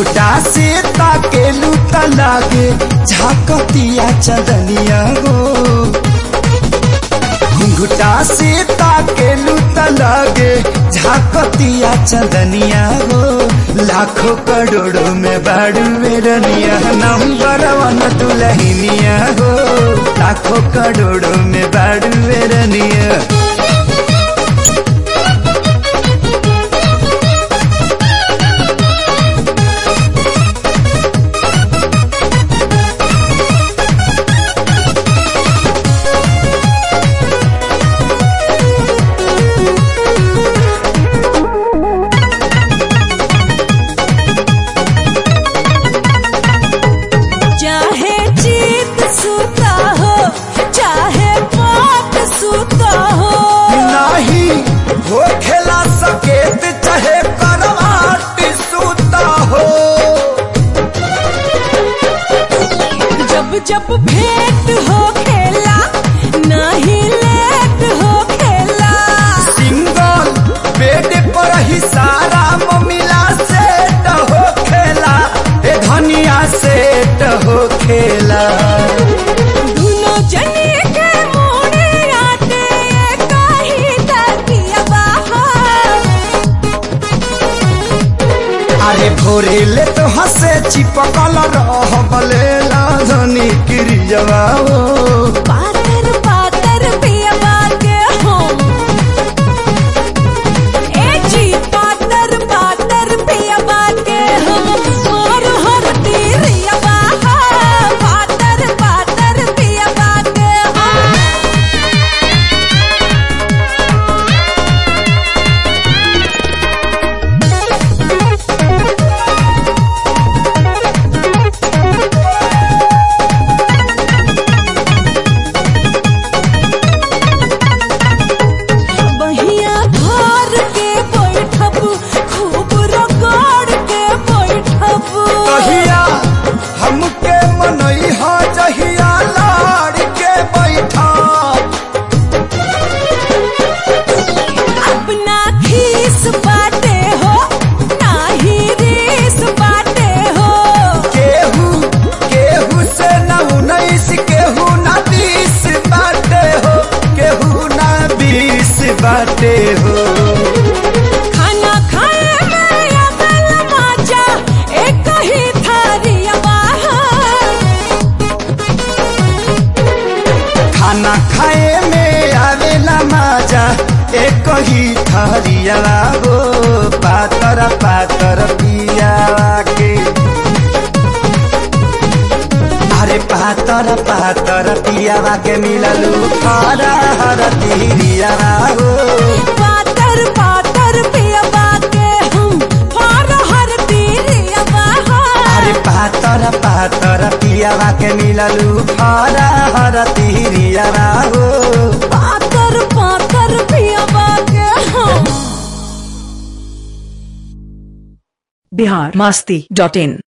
घुंघटा से ताकेलू त लागे झाकतिया चदनिया गो घुंघटा से ताकेलू त लागे झाकतिया चदनिया गो लाखों करोड़ों में बाड़ू मेरनिया नंबर वन दुलहिनिया हो लाखों करोड़ों में बाड़ू मेरनिया चाहे जीत सूता हो चाहे पाप सूता हो नाही हो खेला सकेत चाहे करवाट सूता हो जब जब भेंट हो खेला नहीं लेट हो खेला सिंगल बेड पर ही सारा ममिला सेट हो खेला ए धनिया सेट हो खेला दोनों जने के मोड़े आते कहीं तकिया बाहर अरे भोरे ले तो हंसे चिपकल रह बलेला धनी क्रियवा हो पातर पातर पियवा के हम ए जी पातर पातर पियवा के हम और हर तीरियवा पातर पातर पियवा के हम बहिया घर के बैठब खूब रगड़ के बैठब कहिया हमके मनई हा जहिया लाड़ के बैठा अपना खीस बाटे हो नाही रीस बाटे हो केहू केहू से न उन्नीस केहू न बीस बाटे हो केहू न बीस बाटे हो खाना खाए में अकल मजा एक ही थारिया बाहर खाना खाए में आवेला मजा एक ही थरिया हो पातर पातर पियावा के अरे पातर पातर पियावा के मिललू हरा हरा तिरियावा हो पातर पातर पियबा के हम फार हर तीरिया अरे बाहर पातर पातर पियावा के मिललू हरा हरा तिरियावा हो पातर पातर पियबा के हम बिहार मस्ती डॉट इन